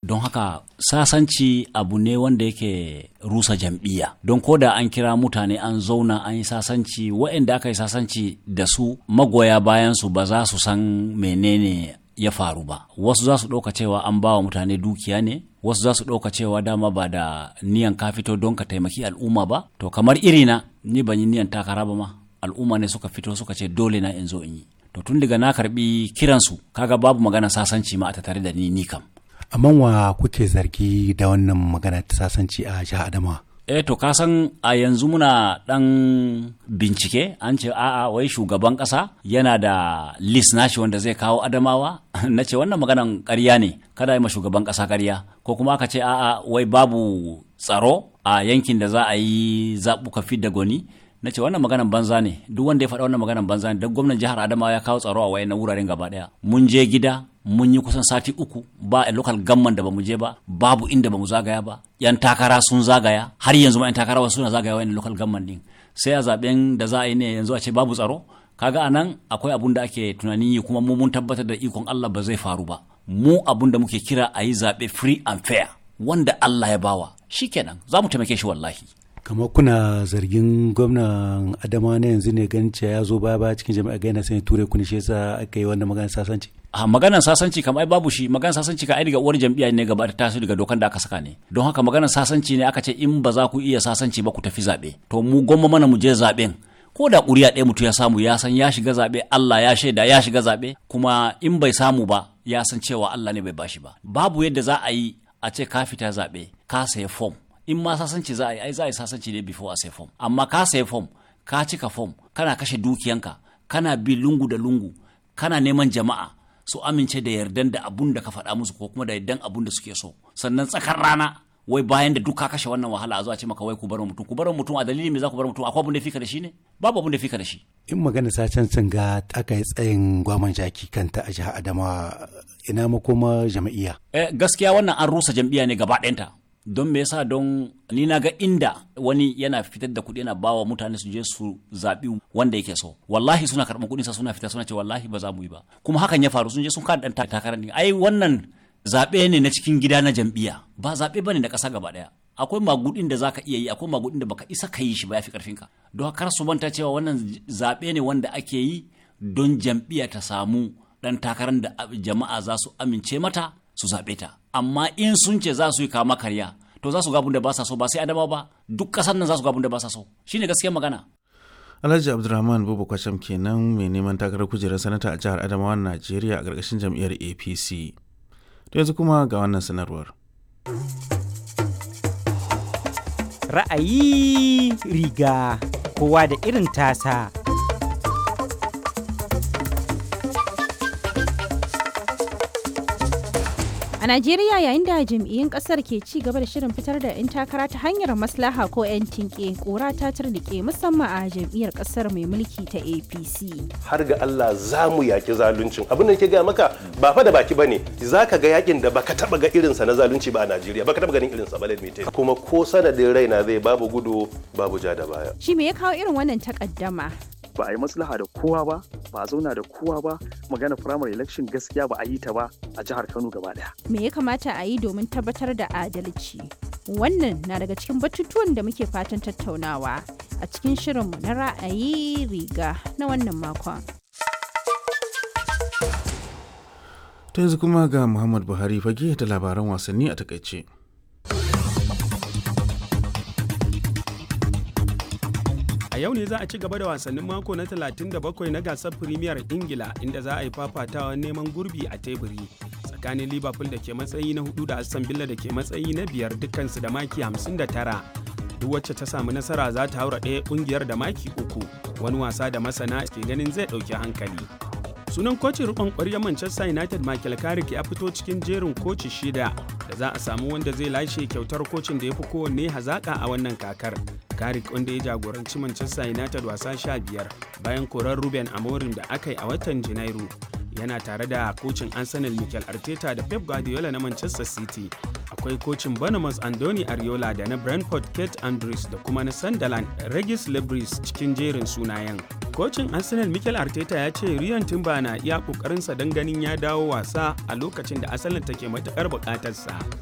don haka sasanci abu ne wanda yake rusa jam'iyya don ko da an kira mutane an zauna an yi sasanci waɗanda aka yi sasanci da su magoya bayan su ba za su san menene ya faru ba wasu za su ɗauka cewa an ba wa mutane dukiya ne wasu za su ɗauka cewa dama ba da niyan ka fito don ka taimaki al'umma ba to kamar irina ni ban yi niyan takara ba ma al'umma ne suka fito suka ce dole na in zo in yi to tun daga na karbi kiransu kaga babu magana sasanci ma a tattare da ni ni kam amma wa kuke zargi da wannan magana ta sasanci a jihar adamawa eh to ka san a yanzu muna dan bincike an ce a'a wai shugaban kasa yana da list nashi wanda zai kawo adamawa na ce wannan maganan ƙarya ne kada yi ma shugaban kasa ƙarya ko kuma aka ce a'a wai babu tsaro a yankin da za a yi zaɓuka fidda gwani na ce wannan maganan banza ne duk wanda ya faɗa wannan maganan banza ne don gwamnan jihar adamawa ya kawo tsaro a wayan wuraren gaba ɗaya mun je gida mun yi kusan sati uku ba a local gamman da bamu je ba babu inda bamu zagaya ba yan takara sun zagaya har yanzu ma yan takara wasu suna zagaya wayan local gamman din sai a zaben da za a yi ne yanzu a ce babu tsaro kaga anan akwai abun da ake tunanin yi kuma mu mun tabbatar da ikon Allah ba zai faru ba mu abun da muke kira a yi zaɓe free and fair wanda Allah ya bawa shikenan za mu taimake shi wallahi kamar kuna zargin gwamnan adama na yanzu ne ganin cewa ya zo baya baya cikin jami'a ga yana sanya ture kuni shi yasa aka yi wannan maganar sasanci a maganar sasanci kam ai babu shi maganar sasanci ka ai daga uwar jam'iyya ne gaba ta taso daga dokan da aka saka ne don haka maganar sasanci ne aka ce in ba za ku iya sasanci ba ku tafi zaɓe to mu gwamma mana mu je zaɓen ko da ƙuri'a ɗaya mutum ya samu ya san ya shiga zaɓe Allah ya shaida ya shiga zaɓe kuma in bai samu ba ya san cewa Allah ne bai bashi ba babu yadda za a yi a ce ka fita zaɓe ka saya fom in ma sasanci za a yi ai za a yi sasanci ne before a sai fom amma ka sai fom ka cika fom kana kashe dukiyanka kana bi lungu da lungu kana neman jama'a su amince da yardan da abun da ka faɗa musu ko kuma da yardan abun da suke so sannan tsakar rana wai bayan da duk ka kashe wannan wahala a zuwa ce maka wai ku bar mutum ku bar mutum a dalilin me za ku bar mutum akwai abun da fika da shi ne babu abun da fika da shi in magana sacen sun ga aka yi tsayin gwaman jaki kanta a jihar adamawa ina makoma jama'iyya eh gaskiya wannan an rusa jam'iyya ne gaba ɗayanta don me yasa don ni na ga inda wani yana fitar da kuɗi yana bawa mutane su je su zaɓi wanda yake so wallahi suna karɓar kuɗin sa suna fita suna ce wallahi ba za mu yi ba kuma hakan ya faru sun je sun kada ɗan takarar ne ai wannan zaɓe ne na cikin gida na jam'iyya ba zaɓe bane na ƙasa gaba ɗaya akwai magudin da zaka iya yi akwai magudin da baka isa ka yi shi ba yafi karfin ka don kar su manta cewa wannan zaɓe ne wanda ake yi don jam'iyya ta samu ɗan takarar da jama'a za su amince mata su zaɓe ta amma in sun ce za su yi kama karya to za su ga da ba sa so ba sai adama ba duk ƙasar nan za su ga da ba sa so shine gaskiyar magana Alhaji Abdulrahman Bubu Kwasham kenan mai neman takarar kujerar sanata a jihar Adamawa Najeriya a ƙarƙashin jam'iyyar APC. To yanzu kuma ga wannan sanarwar. Ra'ayi riga kowa da irin tasa. A Najeriya yayin da jam'iyyun kasar ke ci gaba da shirin fitar da 'yan takara ta hanyar maslaha ko 'yan tinke kora ta turnike musamman a jam'iyyar kasar mai mulki ta APC. Har ga Allah za mu yaki zaluncin. Abin da ke gaya maka ba fa da baki bane. Za ka ga yakin da baka taba ga irinsa na zalunci ba a Najeriya. Baka taba ganin irinsa ba lalmite. Kuma ko sanadin raina zai babu gudu babu ja da baya. Shi me ya kawo irin wannan takaddama? ba a yi maslaha da kowa ba ba a zauna da kowa ba magana primary election gaskiya ba a yi ta ba a jihar kano gaba daya me ya kamata a yi domin tabbatar da adalci wannan na daga cikin batutuwan da muke fatan tattaunawa a cikin shirinmu na ra'ayi riga na wannan makon ta yanzu kuma ga muhammad buhari fage da labaran wasanni a takaice A yau ne za a ci gaba da wasannin mako na 37 na gasar Premier Ingila inda za a yi fafatawa neman gurbi a teburi tsakanin Liverpool da ke matsayi na hudu da Aston Villa da ke matsayi na biyar dukkansu da maki 59. Duk wacce ta samu nasara za ta haura ɗaya ƙungiyar da maki uku wani wasa da masana ke ganin zai ɗauki hankali. Sunan kocin rikon ƙwaryar Manchester United Michael Carrick ya fito cikin jerin koci shida da za a samu wanda zai lashe kyautar kocin da ya fi kowanne hazaƙa a wannan kakar. Carrick wanda ya jagoranci Manchester United wasa sha biyar bayan korar Ruben Amorim da aka yi a watan Janairu. Yana tare da kocin Arsenal Mikel Arteta da Pep Guardiola na Manchester City. Akwai kocin Bournemouth Andoni Ariola da na Brentford Kate Andrews da kuma na Sunderland Regis Lebris cikin jerin sunayen. Kocin Arsenal Mikel Arteta ya ce Ryan Timber na iya kokarinsa don ganin ya dawo wasa a lokacin da Arsenal take matukar bukatarsa.